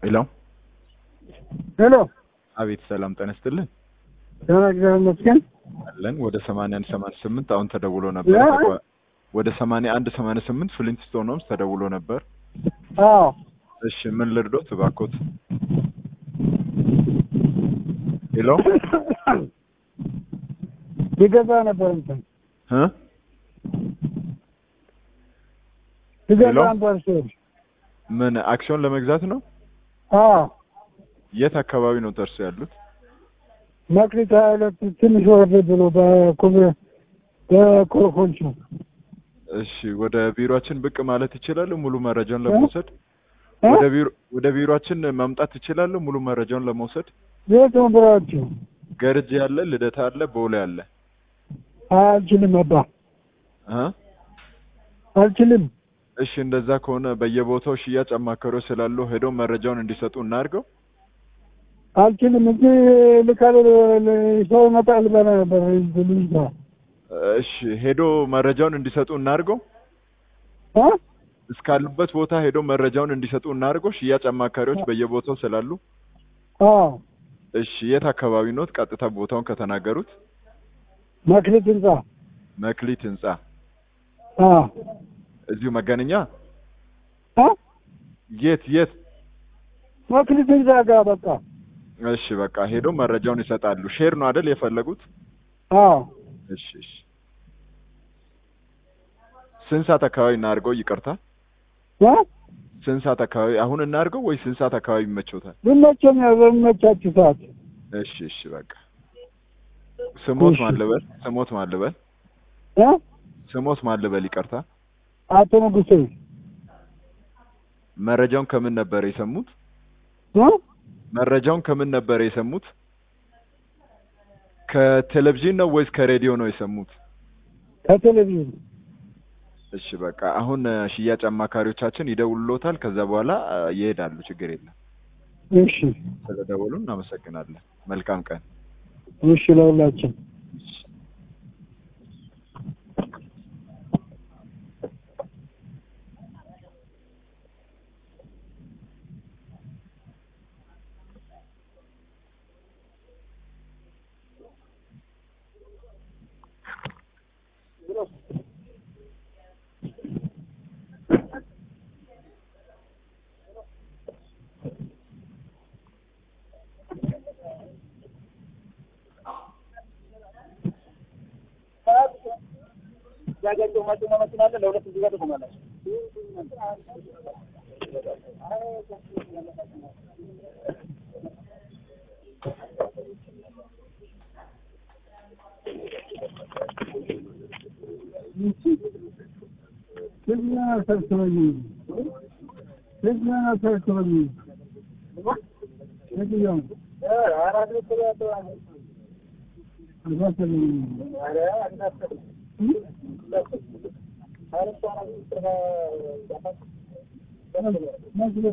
ሄሎ ሄሎ አቤት ሰላም ጤና ይስጥልን ደህና እግዚአብሔር ይመስገን። አለን ወደ ሰማንያ አንድ ሰማንያ ስምንት አሁን ተደውሎ ነበር ያ? ወደ ሰማንያ አንድ ሰማንያ ስምንት ፍሊንትስቶን ሆምስ ተደውሎ ነበር አዎ እሺ ምን ልርዶት እባክዎት ሄሎ ሊገዛ ነበር እንትን እ ሊገዛ ሄሎ? ነበር ሲሄድ ምን አክሲዮን ለመግዛት ነው አዎ የት አካባቢ ነው ደርሶ ያሉት መክሊት ሀያ ሁለት ትንሽ ወረድ ብሎ በኩብ በኮረኮንቹ እሺ ወደ ቢሮአችን ብቅ ማለት ይችላሉ ሙሉ መረጃውን ለመውሰድ እ? ወደ ቢሮ ወደ ቢሮአችን መምጣት ይችላሉ ሙሉ መረጃውን ለመውሰድ የት ነው ብራችሁ? ገርጂ ያለ ልደታ አለ ቦሌ አለ አልችልም አባ እ አልችልም። እሺ እንደዛ ከሆነ በየቦታው ሽያጭ አማካሪዎች ስላሉ ሄደው መረጃውን እንዲሰጡ እናድርገው አልችልም እንጂ ልካል ሰው ይመጣል በላ ነበር ልጅ ጋር እሺ ሄዶ መረጃውን እንዲሰጡ እናድርገው እ? እስካሉበት ቦታ ሄዶ መረጃውን እንዲሰጡ እናድርገው ሽያጭ አማካሪዎች በየቦታው ስላሉ አዎ እሺ የት አካባቢ ኖት ቀጥታ ቦታውን ከተናገሩት መክሊት ህንጻ መክሊት ህንጻ አዎ እዚሁ መገናኛ እ? የት የት መክሊት ህንጻ ጋር በቃ እሺ በቃ ሄዶ መረጃውን ይሰጣሉ ሼር ነው አይደል የፈለጉት አዎ እሺ እሺ ስንት ሰዓት አካባቢ እናድርገው ይቅርታ እ? ስንት ሰዓት አካባቢ አሁን እናድርገው ወይ ስንት ሰዓት አካባቢ ይመቸውታል ይመቸኛል በሚመቻችሁ ሰዓት እሺ እሺ በቃ ስሞት እሺ። ማን ልበል ስሞት ማን ልበል እ? ስሞት ማን ልበል ይቅርታ አቶ ንጉሴ መረጃውን ከምን ነበር የሰሙት እ? መረጃውን ከምን ነበር የሰሙት ከቴሌቪዥን ነው ወይስ ከሬዲዮ ነው የሰሙት ከቴሌቪዥን እሺ በቃ አሁን እ፣ ሽያጭ አማካሪዎቻችን ይደውሉሎታል ከዛ በኋላ እ፣ ይሄዳሉ ችግር የለም እሺ ስለደወሉ እናመሰግናለን መልካም ቀን እሺ ለሁላችን